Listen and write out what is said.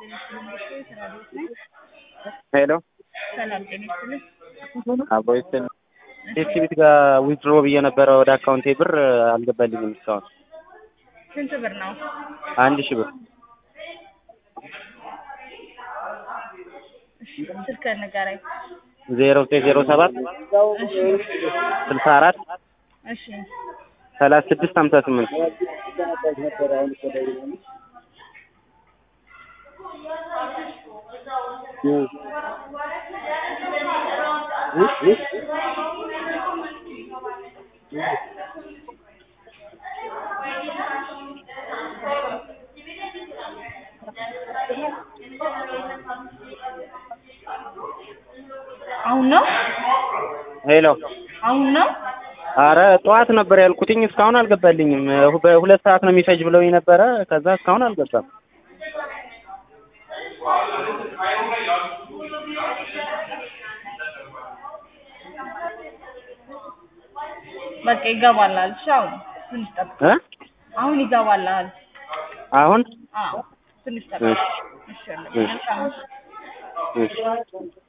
ሄሎ ሰላም ጤና ይስጥልኝ። አቦ ይስጥል ዲስትሪቢዩት ጋር ዊዝድሮ ብዬ ነበረ ወደ አካውንቴ ብር አልገባልኝም እስካሁን ስንት ብር ነው? አንድ ሺህ ብር እሺ ስልክህን ንገረኝ። ዜሮ ዘጠኝ ዜሮ ሰባት እሺ ስልሳ አራት እሺ ሰላሳ ስድስት ሀምሳ ስምንት አሁን ነው ሄሎ አሁን ነው አረ ጠዋት ነበር ያልኩትኝ እስካሁን አልገባልኝም በሁለት ሰዓት ነው የሚፈጅ ብለውኝ ነበረ ከዛ እስካሁን አልገባም በቃ ይገባላል። እሺ አሁን ትንሽ ጠብቅ። እ አሁን ይገባላል። አሁን አዎ ትንሽ ጠብቅ። እሺ እሺ መልካም እሺ